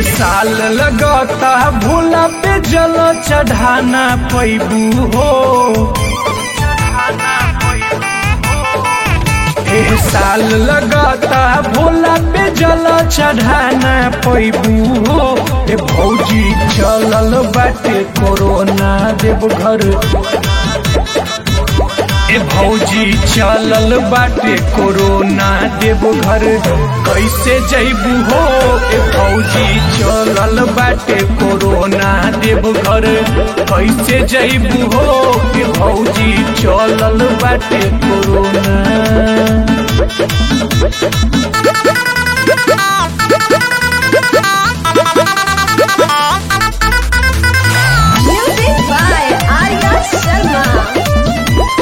साल लगता भोला पे जल चढ़ाना पैबू हो एह साल लगता भोला पे जल चढ़ाना पैबू हो ए भौजी चलल बाटे कोरोना देवघर ए भौजी चलल बाटे कोरोना देवघर कैसे जैबू हो ए भौजी चलल बाटे कोरोना देवघर कैसे जैबू हो ए भौजी चलल बाटे corona Music by Arya Sharma.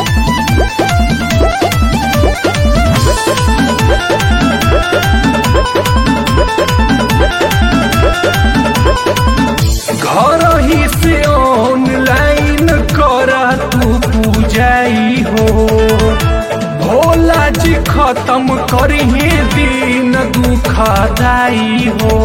घर ही से ऑनलाइन कर तू पूजाई हो भोला जी खत्म करिहे दिन दुखदाई हो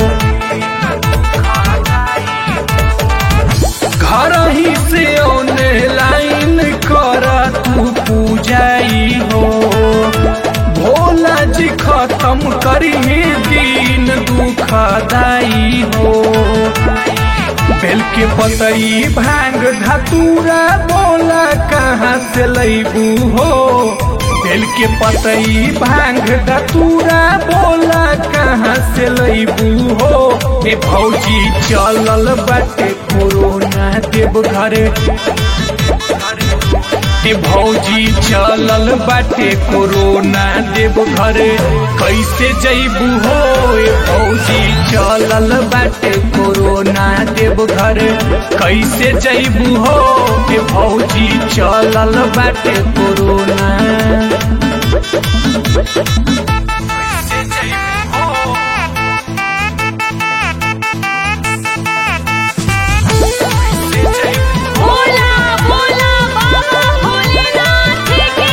घर ही से ऑनलाइन कर तू पूजाई हो भोला जी खत्म करिहे दिन दुखदाई हो बेल के पतई भांग धतूरा बोला कहाँ से लैबू हो बेल के पतई भांग धतूरा बोला कहाँ से लैबू हो ए भौजी चलल बाटे कोरोना देवघर ए भौजी चलल बाटे कोरोना देवघर कैसे जैबू हो ए भौजी चलल बाटे कोरोना देवघर कैसे जैबू हो ए भौजी चलल बाटे कोरोना कैसे जैबू हो कैसे जैबू भोला भोला बाबा भोलेनाथ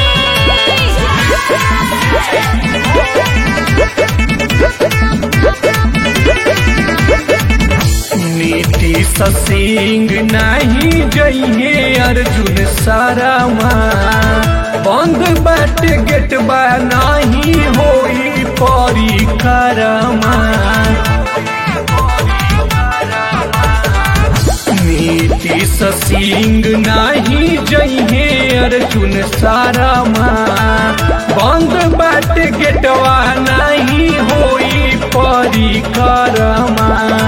नीतीश सिंह नहीं जइहे अर्जुन सारामा बंद बाट गेट बा नहीं होई परिक्रमा नीतीश सिंह नहीं जइहे अर्जुन सारामा बंद बाट गेटवा नहीं होई परिक्रमा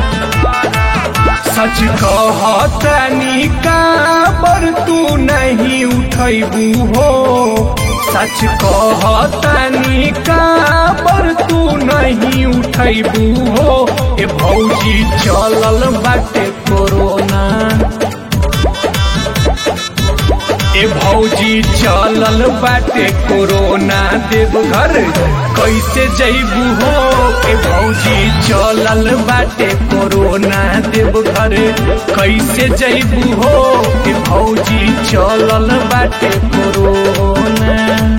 सच कहतनी का पर तू नहीं उठैबू हो सच कहतनी का पर तू नहीं उठैबू हो ए भौजी चलल बाटे कोरोना ए भौजी चलल बाटे कोरोना देवघर कैसे जैबू हो ए भौजी चलल बाटे कोरोना देवघर कैसे जैबू हो ए भौजी चलल बाटे कोरोना